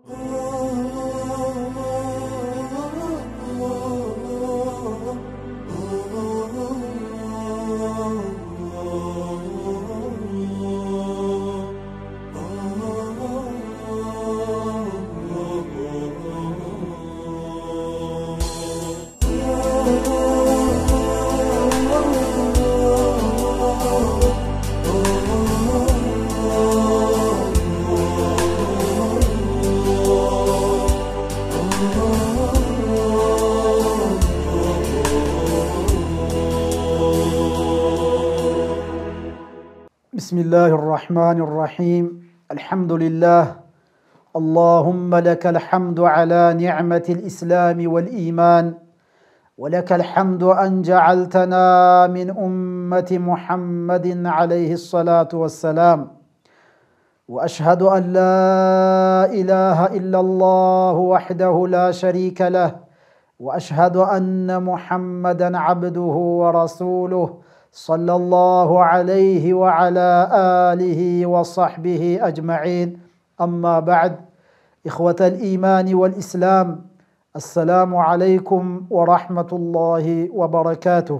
بسم الله الرحمن الرحيم الحمد لله اللهم لك الحمد على نعمة الإسلام والإيمان ولك الحمد أن جعلتنا من أمة محمد عليه الصلاة والسلام وأشهد أن لا إله إلا الله وحده لا شريك له وأشهد أن محمدا عبده ورسوله صلى الله عليه وعلى آله وصحبه أجمعين أما بعد إخوة الإيمان والإسلام السلام عليكم ورحمة الله وبركاته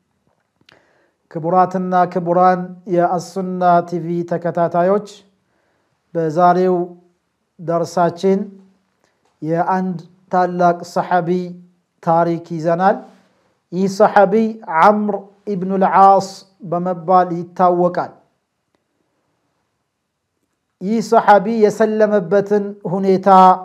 ክቡራትና ክቡራን የአሱና ቲቪ ተከታታዮች በዛሬው ደርሳችን የአንድ ታላቅ ሰሐቢ ታሪክ ይዘናል ይህ ሰሐቢ ዓምር ኢብኑ ልዓስ በመባል ይታወቃል ይህ ሰሐቢ የሰለመበትን ሁኔታ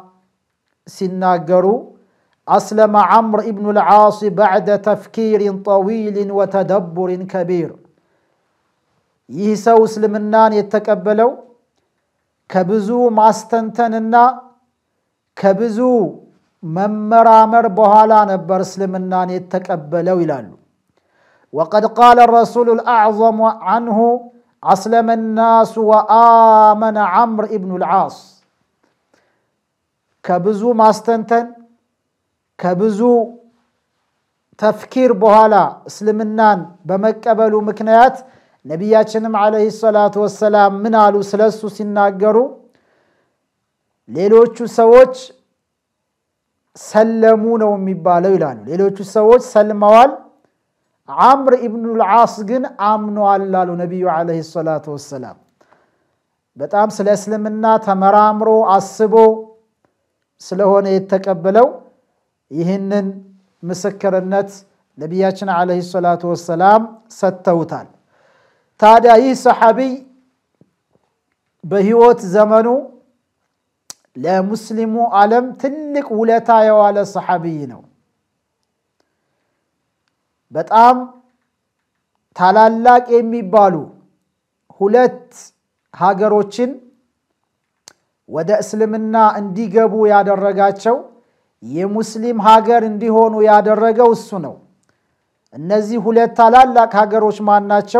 ሲናገሩ أسلم عمرو بن العاص بعد تفكير طويل وتدبر كبير ይህ ሰው እስልምናን የተቀበለው ከብዙ ማስተንተንና ከብዙ መመራመር በኋላ ነበር እስልምናን የተቀበለው ይላሉ وقد قال الرسول الأعظم عنه أسلم الناس وآمن عمرو بن العاص ከብዙ ማስተንተን ከብዙ ተፍኪር በኋላ እስልምናን በመቀበሉ ምክንያት ነቢያችንም ዓለይሂ ሰላቱ ወሰላም ምን አሉ ስለሱ ሲናገሩ ሌሎቹ ሰዎች ሰለሙ ነው የሚባለው ይላሉ ሌሎቹ ሰዎች ሰልመዋል ዓምር ኢብኑ ልዓስ ግን አምነዋል አሉ ነቢዩ ዓለይሂ ሰላቱ ወሰላም በጣም ስለ እስልምና ተመራምሮ አስቦ ስለሆነ የተቀበለው ይህንን ምስክርነት ነቢያችን ዓለይሂ ሰላቱ ወሰላም ሰጥተውታል ታዲያ ይህ ሰሐቢይ በህይወት ዘመኑ ለሙስሊሙ ዓለም ትልቅ ውለታ የዋለ ሰሐቢይ ነው በጣም ታላላቅ የሚባሉ ሁለት ሀገሮችን ወደ እስልምና እንዲገቡ ያደረጋቸው የሙስሊም ሀገር እንዲሆኑ ያደረገው እሱ ነው እነዚህ ሁለት ታላላቅ ሀገሮች ማን ናቸው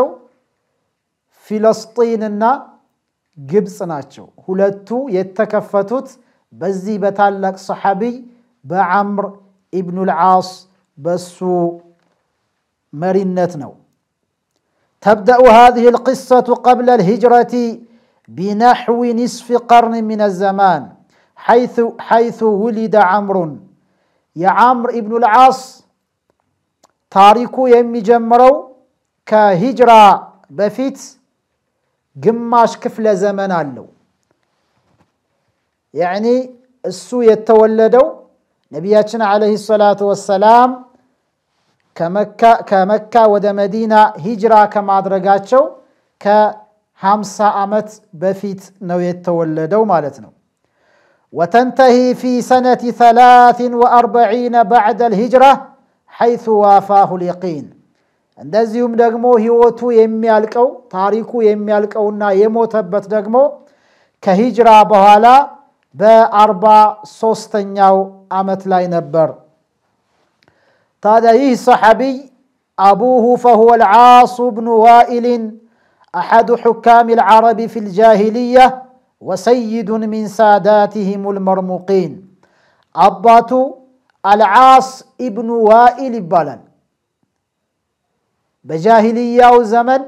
ፊለስጢንና ግብፅ ናቸው ሁለቱ የተከፈቱት በዚህ በታላቅ ሰሐቢይ በዓምር ኢብኑ ልዓስ በሱ مرنت نو تبدأ هذه القصة قبل الهجرة بنحو نصف قرن من الزمان حيث حيث ولد عمرو يا عمرو ابن العاص تاريكو يمي جمرو كهجرة بفيت قماش كفل زمن አለው يعني እሱ የተወለደው ነቢያችን ዓለይሂ ሰላቱ ወሰላም ከመካ ወደ መዲና ሂጅራ ከማድረጋቸው ከ50 ዓመት በፊት ነው የተወለደው ማለት ነው وتنتهي في سنة ثلاث وأربعين بعد الهجرة حيث وافاه اليقين እንደዚሁም ደግሞ ህይወቱ የሚያልቀው ታሪኩ የሚያልቀውና የሞተበት ደግሞ ከሂጅራ በኋላ በአርባ ሶስተኛው ዓመት ላይ ነበር ታዲያ ይህ ሰሐቢይ አቡሁ ፈሁወ ልዓሱ ብኑ ዋኢልን أحد حكام العرب في الجاهلية وسيد من ساداتهم المرموقين أباتو العاص ابن وائل ይባላል በጃሂልያው ዘመን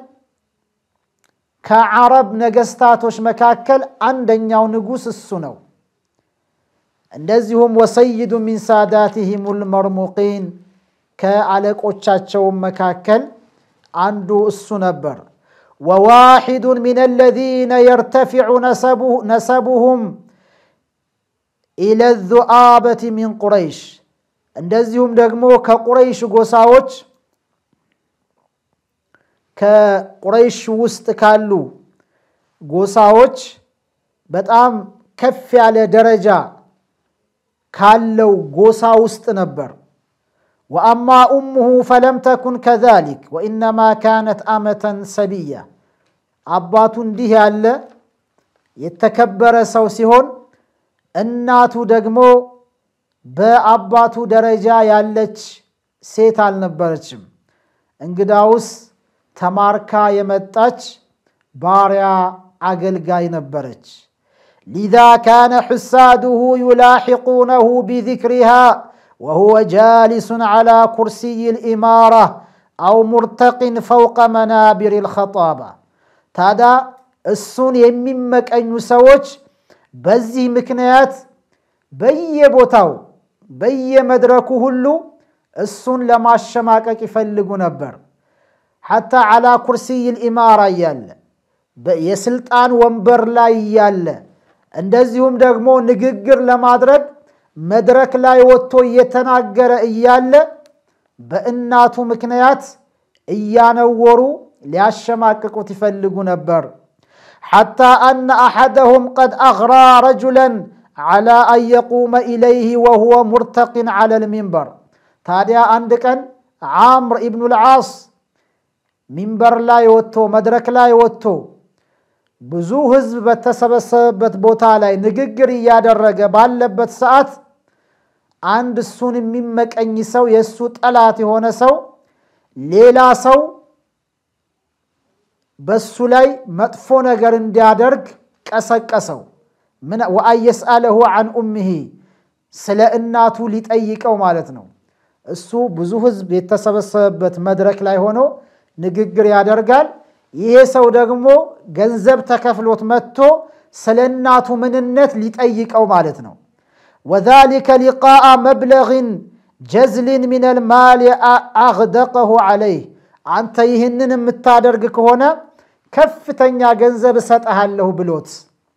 ከዓረብ ነገስታቶች መካከል አንደኛው ንጉስ እሱ ነው እንደዚሁም ወሰይዱ ሚን ሳዳትህም ልመርሙቂን ከአለቆቻቸውም መካከል አንዱ እሱ ነበር። ወዋሒዱን ሚን አለዚነ የርተፊዑ ነሰቡሁም ኢለ ዙአበት ሚን ቁረይሽ እንደዚሁም ደግሞ ከቁረይሽ ጎሳዎች ከቁረይሽ ውስጥ ካሉ ጎሳዎች በጣም ከፍ ያለ ደረጃ ካለው ጎሳ ውስጥ ነበር። ወአማ ኡሙሁ ፈለም ተኩን ከዛሊክ ወኢነማ ካነት አመተን ሰቢያ። አባቱ እንዲህ ያለ የተከበረ ሰው ሲሆን እናቱ ደግሞ በአባቱ ደረጃ ያለች ሴት አልነበረችም። እንግዳውስ ተማርካ የመጣች ባሪያ አገልጋይ ነበረች። ሊዛ ካነ ሕሳዱሁ ዩላሒቁነሁ ቢዚክሪሃ ወሁወ ጃሊሱን ዓላ ኩርሲይ ልኢማራ አው ሙርተቂን ፈውቀ መናቢር ልኸጣባ። ታዲያ እሱን የሚመቀኙ ሰዎች በዚህ ምክንያት በየቦታው በየመድረኩ ሁሉ እሱን ለማሸማቀቅ ይፈልጉ ነበር። ሐታ ዓላ ኩርሲይ ልኢማራ እያለ የስልጣን ወንበር ላይ እያለ እንደዚሁም ደግሞ ንግግር ለማድረግ መድረክ ላይ ወጥቶ እየተናገረ እያለ በእናቱ ምክንያት እያነወሩ ሊያሸማቅቁት ይፈልጉ ነበር። ሐታ አነ አሐደሁም ቀድ አግራ ረጁለን ዓላ አን የቁመ ኢለይህ ወሁወ ሙርተቂን ዓላ ልሚንበር። ታዲያ አንድ ቀን ዓምር ኢብኑ ልዓስ ሚንበር ላይ ወጥቶ መድረክ ላይ ወጥቶ ብዙ ህዝብ በተሰበሰበበት ቦታ ላይ ንግግር እያደረገ ባለበት ሰዓት አንድ እሱን የሚመቀኝ ሰው የእሱ ጠላት የሆነ ሰው ሌላ ሰው በሱ ላይ መጥፎ ነገር እንዲያደርግ ቀሰቀሰው። ወአን የስአለሁ አን ኡምሂ ስለ እናቱ ሊጠይቀው ማለት ነው። እሱ ብዙ ህዝብ የተሰበሰበበት መድረክ ላይ ሆኖ ንግግር ያደርጋል። ይሄ ሰው ደግሞ ገንዘብ ተከፍሎት መጥቶ ስለ እናቱ ምንነት ሊጠይቀው ማለት ነው። ወዛሊከ ሊቃአ መብለግን ጀዝሊን ሚነል ማል አግደቀሁ ዓለይህ አንተ ይህንን የምታደርግ ከሆነ ከፍተኛ ገንዘብ እሰጠሃለሁ ብሎት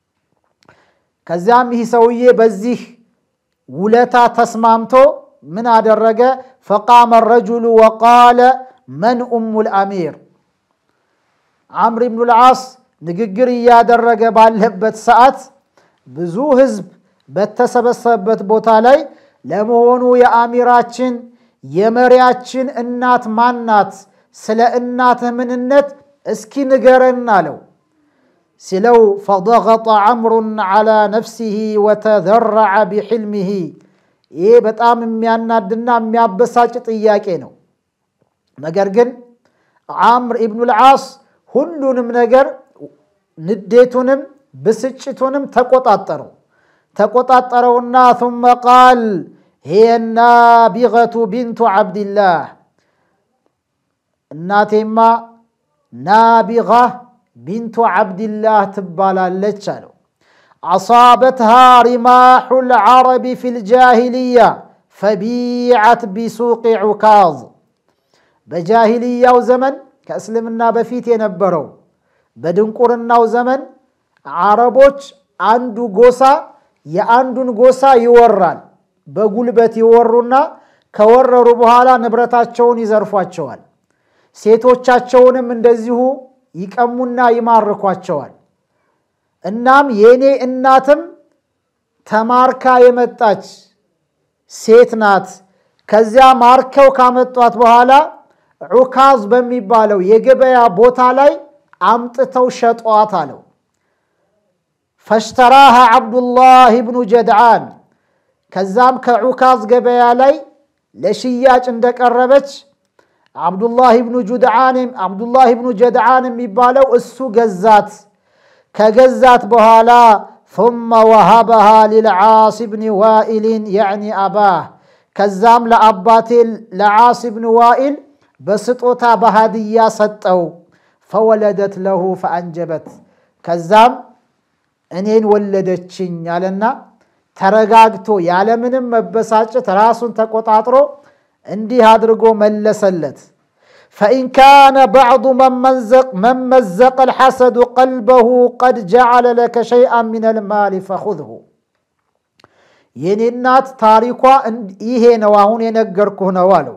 ከዚያም ይህ ሰውዬ በዚህ ውለታ ተስማምቶ ምን አደረገ? ፈቃመ ረጁሉ ወቃለ መን ኡሙል አሚር ዓምር ብኑ ልዓስ ንግግር እያደረገ ባለበት ሰዓት ብዙ ህዝብ በተሰበሰበበት ቦታ ላይ ለመሆኑ የአሚራችን የመሪያችን እናት ማናት? ስለ እናትህ ምንነት እስኪ ንገረን አለው። ሲለው ፈضغط ዓምሩን ዓላ ነፍሲህ ወተዘረዐ ቢሕልሚህ። ይህ በጣም የሚያናድና የሚያበሳጭ ጥያቄ ነው። ነገር ግን ዓምር ኢብኑ ልዓስ ሁሉንም ነገር ንዴቱንም ብስጭቱንም ተቆጣጠረው ተቆጣጠረውና ثመ ቃል ሂየ ናቢገቱ ቢንቱ ዓብድላህ እናቴማ ናቢጋ ቢንቱ ዓብድላህ ትባላለች አለው። አሳበትሃ ሪማሑ ልዓረቢ ፊ ልጃሂልያ ፈቢዓት ቢሱቅ ዑካዝ በጃሂልያው ዘመን ከእስልምና በፊት የነበረው በድንቁርናው ዘመን አረቦች አንዱ ጎሳ የአንዱን ጎሳ ይወራል። በጉልበት ይወሩና ከወረሩ በኋላ ንብረታቸውን ይዘርፏቸዋል። ሴቶቻቸውንም እንደዚሁ ይቀሙና ይማርኳቸዋል። እናም የእኔ እናትም ተማርካ የመጣች ሴት ናት። ከዚያ ማርከው ካመጧት በኋላ ዑካዝ በሚባለው የገበያ ቦታ ላይ አምጥተው ሸጧት አለው። ፈሽተራሃ ዓብዱላህ ብኑ ጀድዓን ከዛም ከዑካዝ ገበያ ላይ ለሽያጭ እንደቀረበች ዓብዱላህ ብኑ ጁድዓን ዓብዱላህ ብኑ ጀድዓን የሚባለው እሱ ገዛት። ከገዛት በኋላ ثመ ወሃበሃ ሊልዓስ ብኒ ዋኢልን ያዕኒ አባህ ከዛም ለአባቴ ለዓስ ብን ዋኢል በስጦታ በሃድያ ሰጠው። ፈወለደት ለሁ ፈአንጀበት ከዛም እኔን ወለደችኝ አለና ተረጋግቶ ያለምንም መበሳጨት ራሱን ተቆጣጥሮ እንዲህ አድርጎ መለሰለት። ፈኢን ካነ ባዕዱ መን መዘቀ ልሐሰዱ ቀልበሁ ቀድ ጀዓለ ለከ ሸይአን ምን ልማሊ ፈኹዝሁ። የኔ እናት ታሪኳ ይሄ ነው፣ አሁን የነገርኩህ ነው አለው።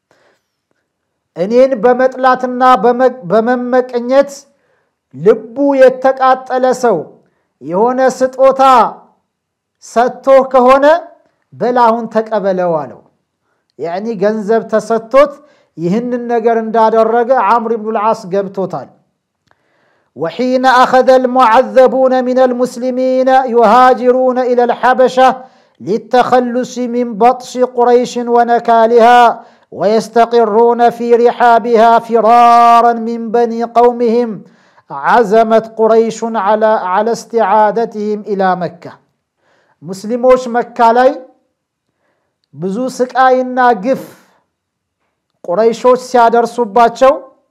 እኔን በመጥላትና በመመቀኘት ልቡ የተቃጠለ ሰው የሆነ ስጦታ ሰጥቶህ ከሆነ በል አሁን ተቀበለው አለው። ያዕኒ ገንዘብ ተሰጥቶት ይህንን ነገር እንዳደረገ ዓምር ብኑ ልዓስ ገብቶታል። ወሒነ አኸዘ ልሙዓዘቡነ ምን ልሙስሊሚነ ዩሃጅሩነ ኢላ ልሐበሻ ሊተኸሉሲ ሚን በጥሽ ቁረይሽን ወነካሊሃ ወየስተቂሩነ ፊ ሪሓቢሃ ፊራራን ሚን በኒ ቀውሚህም ዓዘመት ቁረይሹን ዓላ እስቲዓደትህም ኢላ መካ። ሙስሊሞች መካ ላይ ብዙ ስቃይና ግፍ ቁረይሾች ሲያደርሱባቸው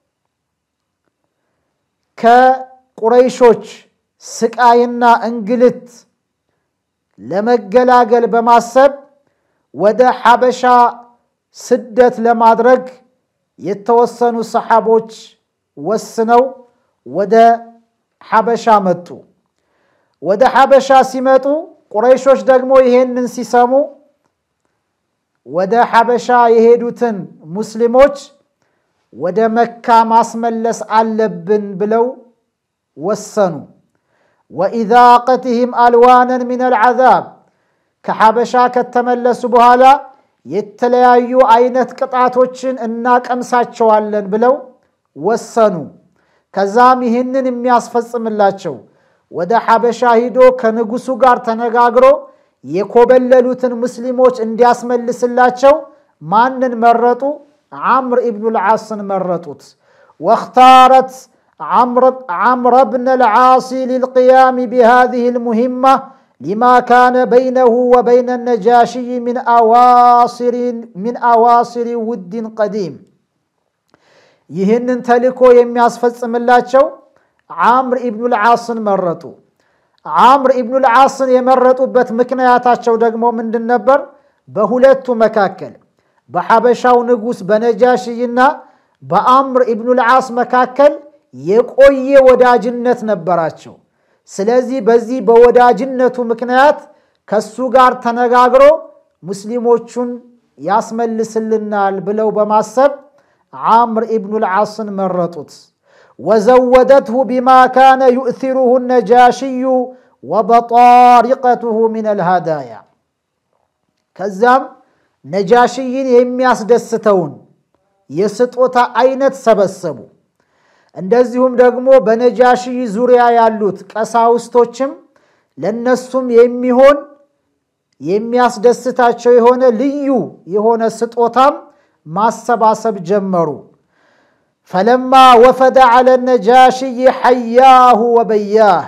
ከቁረይሾች ስቃይና እንግልት ለመገላገል በማሰብ ወደ ሐበሻ ስደት ለማድረግ የተወሰኑ ሰሓቦች ወስነው ወደ ሐበሻ መጡ። ወደ ሐበሻ ሲመጡ ቁረይሾች ደግሞ ይሄንን ሲሰሙ ወደ ሐበሻ የሄዱትን ሙስሊሞች ወደ መካ ማስመለስ አለብን ብለው ወሰኑ። ወኢዛቀትህም አልዋነን ምን አልዓዛብ ከሐበሻ ከተመለሱ በኋላ የተለያዩ አይነት ቅጣቶችን እናቀምሳቸዋለን ብለው ወሰኑ። ከዛም ይህንን የሚያስፈጽምላቸው ወደ ሐበሻ ሂዶ ከንጉሱ ጋር ተነጋግሮ የኮበለሉትን ሙስሊሞች እንዲያስመልስላቸው ማንን መረጡ? ዓምር ኢብኑ ልዓስን መረጡት። ወእኽታረት ዓምረ ብነ ልዓሲ ሊልቅያም ቢሃዚህ ልሙሂማ ሊማ ካነ በይነሁ ወበይነ ነጃሽይ ሚን አዋሲሪ ውድን ቀዲም ይህንን ተልኮ የሚያስፈጽምላቸው ዓምር ኢብኑ ልዓስን መረጡ። ዓምር ኢብኑ ልዓስን የመረጡበት ምክንያታቸው ደግሞ ምንድን ነበር? በሁለቱ መካከል በሐበሻው ንጉሥ በነጃሽይና በአምር ኢብኑ ልዓስ መካከል የቆየ ወዳጅነት ነበራቸው። ስለዚህ በዚህ በወዳጅነቱ ምክንያት ከሱ ጋር ተነጋግሮ ሙስሊሞቹን ያስመልስልናል ብለው በማሰብ ዓምር ኢብኑ ልዓስን መረጡት። ወዘወደትሁ ቢማ ካነ ዩእሲሩሁ ነጃሽዩ ወበጣሪቀትሁ ምን አልሃዳያ ከዛም ነጃሽይን የሚያስደስተውን የስጦታ አይነት ሰበሰቡ። እንደዚሁም ደግሞ በነጃሽይ ዙሪያ ያሉት ቀሳውስቶችም ለነሱም የሚሆን የሚያስደስታቸው የሆነ ልዩ የሆነ ስጦታም ማሰባሰብ ጀመሩ። ፈለማ ወፈደ ዐለ ነጃሽይ ሐያሁ ወበያህ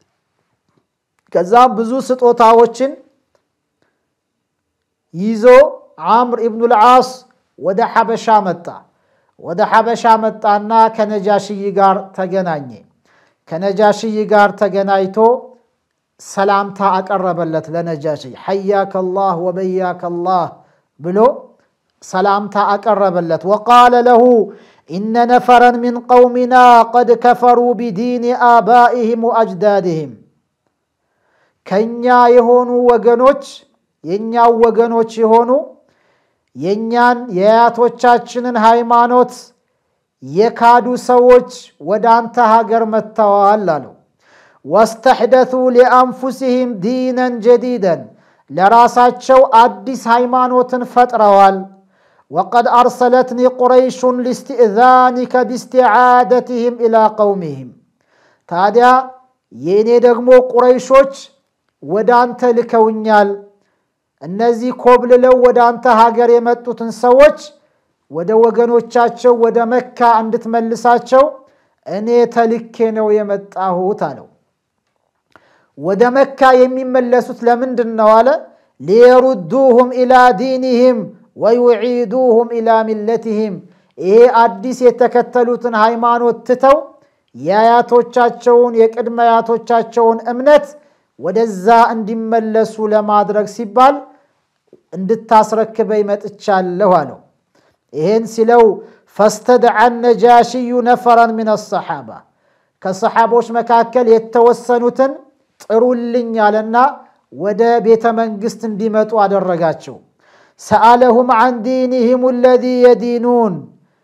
ከዛም ብዙ ስጦታዎችን ይዞ ዓምር ኢብኑ ልዓስ ወደ ሐበሻ መጣ። ወደ ሐበሻ መጣና ከነጃሽይ ጋር ተገናኘ። ከነጃሽይ ጋር ተገናኝቶ ሰላምታ አቀረበለት ለነጃሽይ ሐያከ ላህ ወበያከ ላህ ብሎ ሰላምታ አቀረበለት። ወቃለ ለሁ ኢነ ነፈረን ሚን ቀውሚና ቀድ ከፈሩ ቢዲን አባኢህም ወአጅዳድህም ከእኛ የሆኑ ወገኖች የእኛው ወገኖች የሆኑ የእኛን የአያቶቻችንን ሃይማኖት የካዱ ሰዎች ወደ አንተ ሀገር መጥተዋል አለው። ወስተሕደቱ ሊአንፉሲህም ዲነን ጀዲደን ለራሳቸው አዲስ ሃይማኖትን ፈጥረዋል። ወቀድ አርሰለትኒ ቁረይሹን ሊስትእዛኒከ ቢስትዓደትህም ኢላ ቀውሚህም ታዲያ የእኔ ደግሞ ቁረይሾች ወደ አንተ ልከውኛል እነዚህ ኮብልለው ወደ አንተ ሀገር የመጡትን ሰዎች ወደ ወገኖቻቸው ወደ መካ እንድትመልሳቸው እኔ ተልኬ ነው የመጣሁት አለው። ወደ መካ የሚመለሱት ለምንድን ነው አለ? ሊየሩዱሁም ኢላ ዲኒህም ወዩዒዱሁም ኢላ ሚለትህም ይሄ አዲስ የተከተሉትን ሃይማኖት ትተው የአያቶቻቸውን የቅድመ አያቶቻቸውን እምነት ወደዛ እንዲመለሱ ለማድረግ ሲባል እንድታስረክበኝ መጥቻለሁ አለው። ይሄን ሲለው ፈስተድዓ ነጃሽዩ ነፈራን ምን አሰሓባ ከሰሓቦች መካከል የተወሰኑትን ጥሩልኝ አለና ወደ ቤተ መንግሥት እንዲመጡ አደረጋቸው። ሰአለሁም ዐን ዲንህም አለዚ የዲኑን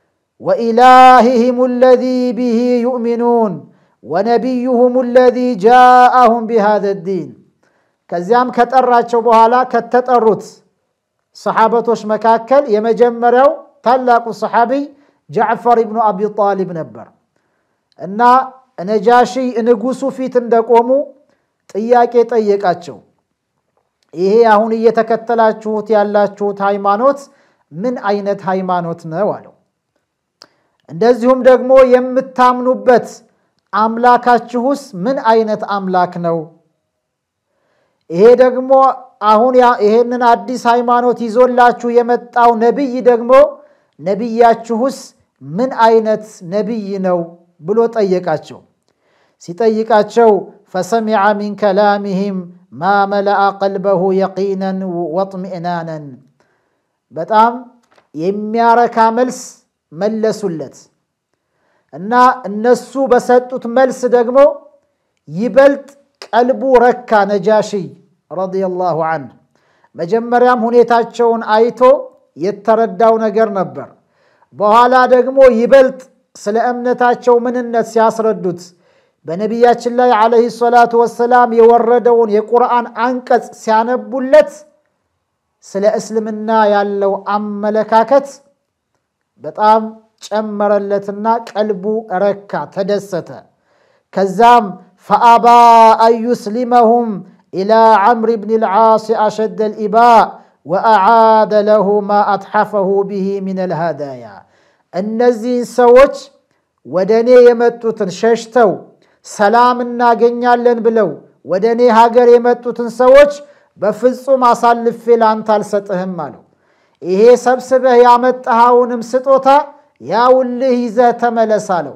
ወኢላህህም አለዚ ብሂ ዩእሚኑን ወነቢዩሁም አለዚ ጃአሁም ቢሃዘ ዲን። ከዚያም ከጠራቸው በኋላ ከተጠሩት ሰሓበቶች መካከል የመጀመሪያው ታላቁ ሰሓቢይ ጃዕፈር ኢብኑ አቢ ጣሊብ ነበር እና ነጃሺ ንጉሱ ፊት እንደቆሙ ጥያቄ ጠየቃቸው። ይሄ አሁን እየተከተላችሁት ያላችሁት ሃይማኖት ምን አይነት ሃይማኖት ነው አለው። እንደዚሁም ደግሞ የምታምኑበት አምላካችሁስ ምን አይነት አምላክ ነው? ይሄ ደግሞ አሁን ይሄንን አዲስ ሃይማኖት ይዞላችሁ የመጣው ነቢይ ደግሞ ነቢያችሁስ ምን አይነት ነቢይ ነው ብሎ ጠየቃቸው። ሲጠይቃቸው ፈሰሚዐ ሚን ከላሚህም ማ መለአ ቀልበሁ የቂነን ወጥሚእናነን በጣም የሚያረካ መልስ መለሱለት እና እነሱ በሰጡት መልስ ደግሞ ይበልጥ ቀልቡ ረካ ነጃሺይ ረዲየላሁ አንሁ። መጀመሪያም ሁኔታቸውን አይቶ የተረዳው ነገር ነበር። በኋላ ደግሞ ይበልጥ ስለ እምነታቸው ምንነት ሲያስረዱት በነቢያችን ላይ ዓለይሂ ሰላቱ ወሰላም የወረደውን የቁርአን አንቀጽ ሲያነቡለት ስለ እስልምና ያለው አመለካከት በጣም ጨመረለትና ቀልቡ ረካ፣ ተደሰተ። ከዛም ፈአባ አን ዩስሊመሁም ኢላ ዓምር ብን ልዓስ አሸደ ልኢባእ ወአዓደ ለሁ ማ አትሐፈሁ ብሂ ምን ልሃዳያ እነዚህን ሰዎች ወደ እኔ የመጡትን ሸሽተው ሰላም እናገኛለን ብለው ወደ እኔ ሀገር የመጡትን ሰዎች በፍጹም አሳልፌ ለአንተ አልሰጥህም አለው። ይሄ ሰብስበህ ያመጣኸውንም ስጦታ ያውልህ ይዘህ ተመለስ አለው።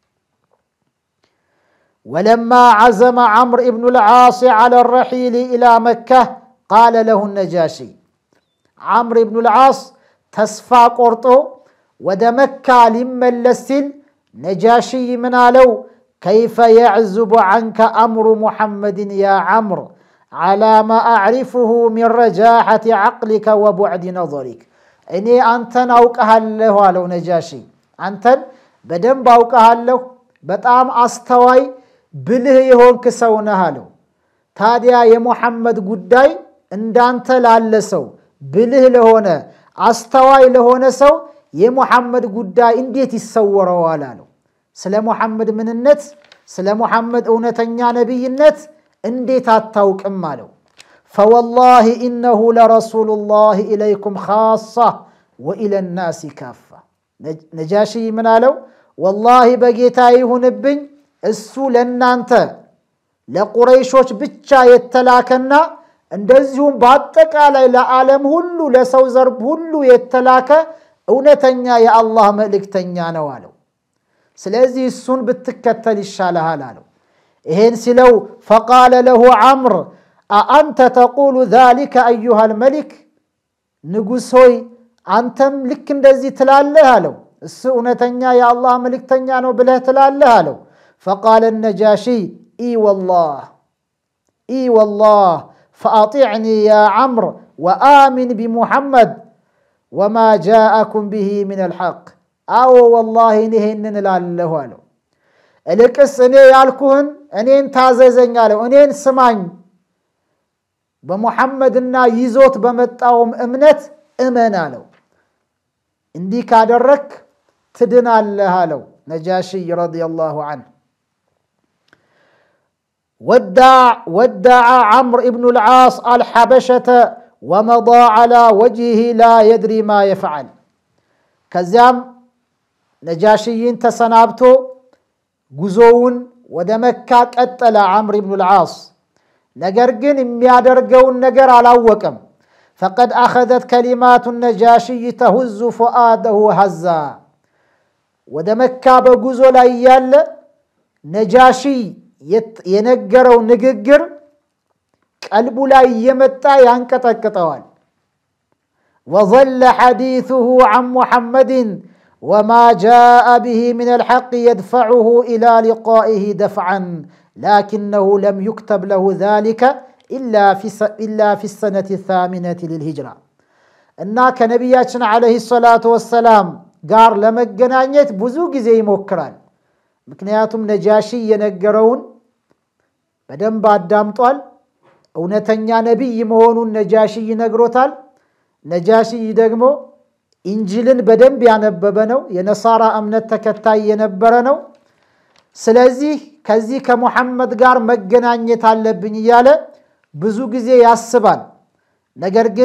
ወለማ ዓዘመ ዓምር ኢብኑ ልዓስ ዓላ ረሒል ኢላ መካህ ቃለ ለሁ ነጃሺ ዓምር ኢብኑ ልዓስ ተስፋ ቆርጦ ወደ መካ ሊመለስ ሲል ነጃሺይ ምን አለው? ከይፈ የዕዙቡ ዐንከ አምሩ ሙሐመድን ያ ዓምር ዓላ ማ አዕሪፍሁ ሚን ረጃሐቲ ዓቅሊከ ወቡዕድ ነظሪክ እኔ አንተን አውቀሃለሁ አለው ነጃሺ። አንተን በደንብ አውቀሃለሁ፣ በጣም አስተዋይ ብልህ የሆንክ ሰው ነህ አለው። ታዲያ የሙሐመድ ጉዳይ እንዳንተ ላለ ሰው ብልህ ለሆነ አስተዋይ ለሆነ ሰው የሙሐመድ ጉዳይ እንዴት ይሰወረዋል አለው። ስለ ሙሐመድ ምንነት፣ ስለ ሙሐመድ እውነተኛ ነቢይነት እንዴት አታውቅም አለው። ፈወላሂ ኢነሁ ለረሱሉላህ ኢለይኩም ካሳ ወኢለ ናሲ ካፋ። ነጃሺ ምን አለው? ወላሂ በጌታ ይሁንብኝ እሱ ለእናንተ ለቁረይሾች ብቻ የተላከና እንደዚሁም በአጠቃላይ ለዓለም ሁሉ ለሰው ዘር ሁሉ የተላከ እውነተኛ የአላህ መልእክተኛ ነው አለው። ስለዚህ እሱን ብትከተል ይሻልሃል አለው። ይሄን ሲለው ፈቃለ ለሁ ዓምር አአንተ ተቁሉ ዛሊከ አዩሃል መሊክ፣ ንጉሥ ሆይ አንተም ልክ እንደዚህ ትላለህ አለው። እሱ እውነተኛ የአላህ መልእክተኛ ነው ብለህ ትላለህ አለው። ፈቃለ ነጃሺ ኢ ወላህ ኢ ወላህ ፈአጢዕኒ ያ ዓምር ወአሚን ቢሙሐመድ ወማ ጃአኩም ብሂ ምን አልሐቅ። አዎ ወላሂ ይሄንን እላለሁ አለው። እልቅስ እኔ ያልኩህን እኔን ታዘዘኝ አለው። እኔን ስማኝ፣ በሙሐመድና ይዞት በመጣውም እምነት እመን አለው። እንዲህ ካደረክ ትድናለህ አለው ነጃሺይ ረዲየላሁ ዐንሁ። ወዳዓ ዓምር ኢብኑ ልዓስ አልሐበሸተ ወመዳ ዓላ ወጅሂ ላ የድሪ ማ የፍዓል። ከዚያም ነጃሽይን ተሰናብቶ ጉዞውን ወደ መካ ቀጠለ ዓምር ኢብኑ ልዓስ። ነገር ግን የሚያደርገውን ነገር አላወቀም። ፈቀድ አኸዘት ከሊማቱ ነጃሽይ ተሁዙ ፉአደሁ ሀዛ። ወደ መካ በጉዞ ላይ ያለ ነጃሺ የነገረው ንግግር ቀልቡ ላይ እየመጣ ያንቀጠቅጠዋል። ወዘለ ሐዲሱሁ ዐን ሙሐመድን ወማ ጃአ ብሂ ምን አልሐቅ የድፈዑሁ ኢላ ሊቃኢህ ደፍዐን ላኪነሁ ለም ዩክተብ ለሁ ዛሊከ ኢላ ፊ ሰነቲ ታሚነቲ ልልሂጅራ እና ከነቢያችን ዓለይሂ ሰላቱ ወሰላም ጋር ለመገናኘት ብዙ ጊዜ ይሞክራል። ምክንያቱም ነጃሺ የነገረውን በደንብ አዳምጧል። እውነተኛ ነቢይ መሆኑን ነጃሺ ይነግሮታል። ነጃሺ ደግሞ ኢንጅልን በደንብ ያነበበ ነው። የነሳራ እምነት ተከታይ የነበረ ነው። ስለዚህ ከዚህ ከሙሐመድ ጋር መገናኘት አለብኝ እያለ ብዙ ጊዜ ያስባል። ነገር ግን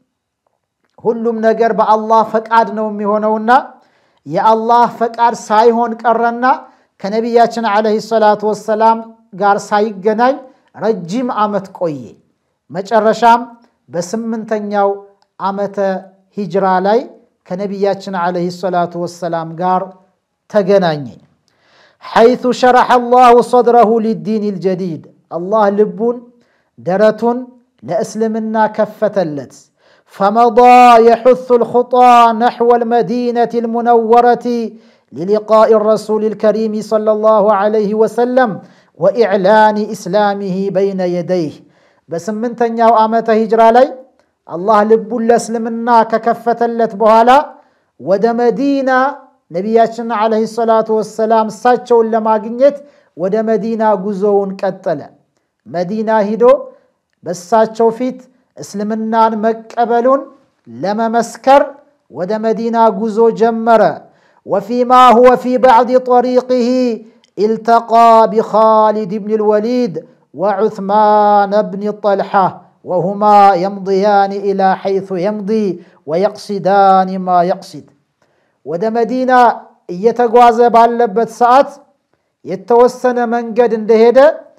ሁሉም ነገር በአላህ ፈቃድ ነው የሚሆነውና የአላህ ፈቃድ ሳይሆን ቀረና ከነቢያችን ዓለይሂ ሰላቱ ወሰላም ጋር ሳይገናኝ ረጅም ዓመት ቆየ። መጨረሻም በስምንተኛው ዓመተ ሂጅራ ላይ ከነቢያችን ዓለይሂ ሰላቱ ወሰላም ጋር ተገናኘ። ሐይቱ ሸረሐ አላሁ ሰድረሁ ሊዲን ልጀዲድ አላህ ልቡን ደረቱን ለእስልምና ከፈተለት። ፈመዳ የሑሱ ልኹጣ ነሕወ ልመዲነቲ ልሙነወረቲ ሊሊቃኢ ረሱል ልከሪም ሰለላሁ ዓለይሂ ወሰለም ወኢዕላኒ ኢስላሚሂ በይነ የደይህ በስምንተኛው ዓመተ ሂጅራ ላይ አላህ ልቡን ለእስልምና ከከፈተለት በኋላ ወደ መዲና ነቢያችን ዓለይሂ ሰላቱ ወሰላም እሳቸውን ለማግኘት ወደ መዲና ጉዞውን ቀጠለ። መዲና ሂዶ በእሳቸው ፊት እስልምናን መቀበሉን ለመመስከር ወደ መዲና ጉዞ ጀመረ። ወፊማ ሁወ ፊ ባዕድ ጠሪቅህ ኢልተቃ ቢኻሊድ ብን ልወሊድ ወዑትማን ብን ጠልሓ ወሁማ የምضያኒ ኢላ ሐይሱ የምض ወየቅሲዳኒ ማ የቅሲድ ወደ መዲና እየተጓዘ ባለበት ሰዓት የተወሰነ መንገድ እንደሄደ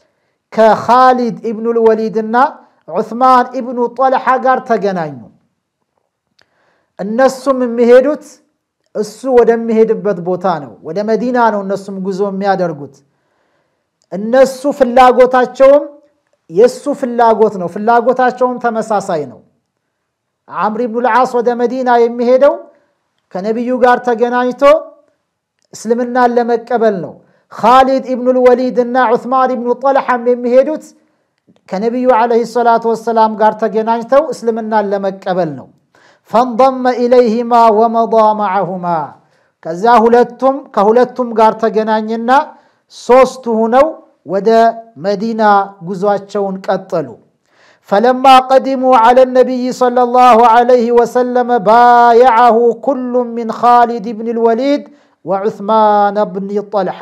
ከኻሊድ ኢብኑል ወሊድና ዑስማን ኢብኑ ጠልሓ ጋር ተገናኙ። እነሱም የሚሄዱት እሱ ወደሚሄድበት ቦታ ነው። ወደ መዲና ነው እነሱም ጉዞ የሚያደርጉት። እነሱ ፍላጎታቸውም የእሱ ፍላጎት ነው። ፍላጎታቸውም ተመሳሳይ ነው። ዓምር ኢብኑል ዓስ ወደ መዲና የሚሄደው ከነቢዩ ጋር ተገናኝቶ እስልምናን ለመቀበል ነው። ኻሊድ ኢብኑል ወሊድ እና ዑስማን ኢብኑ ጠልሓም የሚሄዱት ከነቢዩ ዓለይሂ ሰላቱ ወሰላም ጋር ተገናኝተው እስልምናን ለመቀበል ነው። ፈንضመ ኢለይሂማ ወመዳ መዓሁማ ከዚያ ሁለቱም ከሁለቱም ጋር ተገናኝና ሶስቱ ሁነው ወደ መዲና ጉዟቸውን ቀጠሉ። ፈለማ ቀዲሙ ዓለ ነቢይ ሰለላሁ ዓለይሂ ወሰለም ባየዐሁ ኩሉ ሚን ኻሊድ ብን ልወሊድ ወዑስማን ብን ጠልሓ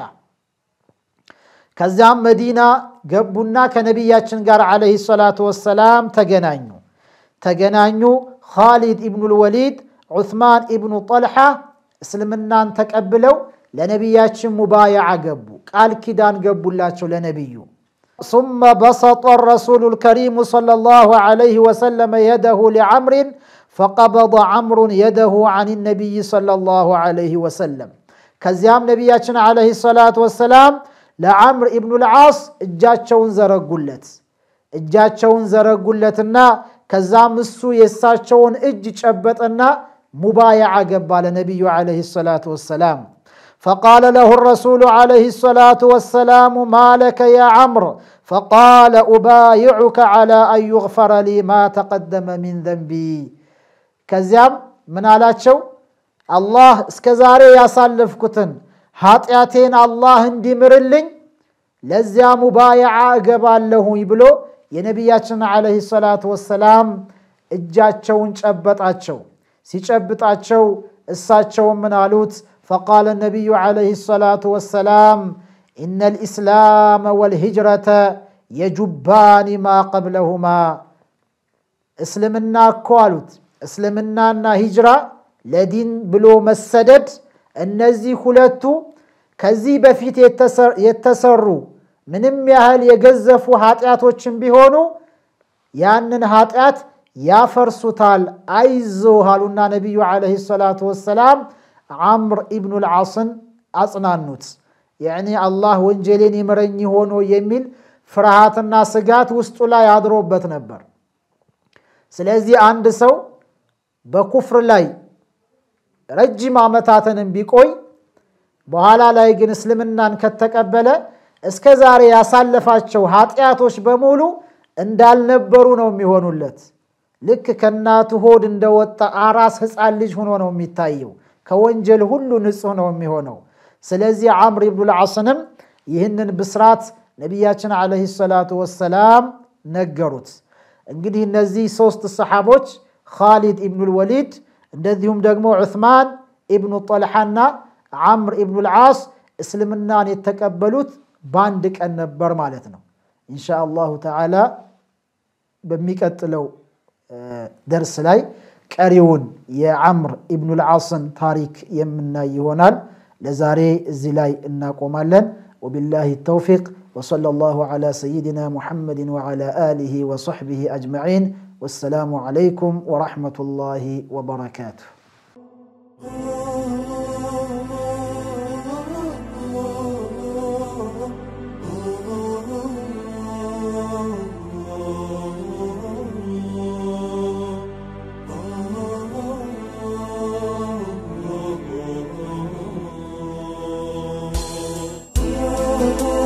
ከዚያም መዲና ገቡና ከነቢያችን ጋር ዓለይሂ ሰላቱ ወሰላም ተገናኙ ተገናኙ ኻሊድ ኢብኑል ወሊድ ዑስማን ኢብኑ ጠልሓ እስልምናን ተቀብለው ለነቢያችን ሙባያዓ ገቡ፣ ቃል ኪዳን ገቡላቸው ለነቢዩ። ሱመ በሰጠ ረሱሉ ልከሪሙ ሰለላሁ ዓለይሂ ወሰለም የደሁ ሊዓምሪን ፈቀበض ዓምሩን የደሁ አን ነቢይ ሰለላሁ ዓለይሂ ወሰለም። ከዚያም ነቢያችን ዓለይሂ ሰላቱ ወሰላም ለዓምር ኢብኑል ዓስ እጃቸውን ዘረጉለት እጃቸውን ዘረጉለትና ከዛም እሱ የእሳቸውን እጅ ጨበጠና ሙባያዓ ገባ ለነቢዩ ዓለይሂ ሰላቱ ወሰላም። ፈቃለ ለሁ ረሱሉ ዓለይሂ ሰላቱ ወሰላሙ ማለከ ያ ዓምር ፈቃለ ኡባይዑከ ዓላ አን ዩግፈረ ሊ ማ ተቀደመ ሚን ዘንቢ። ከዚያም ምን አላቸው? አላህ እስከ ዛሬ ያሳለፍኩትን ኃጢአቴን አላህ እንዲምርልኝ ለዚያ ሙባያዓ እገባለሁኝ ብሎ የነቢያችን ዓለይሂ ሰላቱ ወሰላም እጃቸውን ጨበጣቸው። ሲጨብጣቸው እሳቸውም ምን አሉት? ፈቃለ ነቢዩ ዓለይሂ ሰላቱ ወሰላም ኢነ ልእስላም ወልሂጅረተ የጁባኒ ማ ቀብለሁማ። እስልምና እኮ አሉት እስልምናና ሂጅራ ለዲን ብሎ መሰደድ እነዚህ ሁለቱ ከዚህ በፊት የተሰሩ ምንም ያህል የገዘፉ ኃጢአቶችን ቢሆኑ ያንን ኃጢአት ያፈርሱታል። አይዞህ አሉና ነቢዩ ዓለይሂ ሰላቱ ወሰላም ዓምር ኢብኑል ዓስን አጽናኑት። ያዕኒ አላህ ወንጀሌን ይምረኝ ሆኖ የሚል ፍርሃትና ስጋት ውስጡ ላይ አድሮበት ነበር። ስለዚህ አንድ ሰው በኩፍር ላይ ረጅም ዓመታትንም ቢቆይ በኋላ ላይ ግን እስልምናን ከተቀበለ እስከ ዛሬ ያሳለፋቸው ኃጢአቶች በሙሉ እንዳልነበሩ ነው የሚሆኑለት። ልክ ከእናቱ ሆድ እንደወጣ አራስ ሕፃን ልጅ ሆኖ ነው የሚታየው። ከወንጀል ሁሉ ንጹሕ ነው የሚሆነው። ስለዚህ ዓምር ኢብኑል ዓስንም ይህንን ብስራት ነቢያችን ዓለይሂ ሰላቱ ወሰላም ነገሩት። እንግዲህ እነዚህ ሶስት ሰሓቦች ኻሊድ ኢብኑል ወሊድ እንደዚሁም ደግሞ ዑስማን ኢብኑ ጠልሓና ዓምር ኢብኑል ዓስ እስልምናን የተቀበሉት በአንድ ቀን ነበር ማለት ነው። ኢንሻ አላሁ ተዓላ በሚቀጥለው ደርስ ላይ ቀሪውን የዓምር ኢብኑል ዓስን ታሪክ የምናይ ይሆናል። ለዛሬ እዚህ ላይ እናቆማለን። ወቢላሂ ተውፊቅ ወሰለ ላሁ ዓላ ሰይድና ሙሐመድን ወዓላ አሊሂ ወሰሕቢሂ አጅመዒን። ወሰላሙ ዓለይኩም ወረሕመቱላሂ ወበረካቱሁ። Oh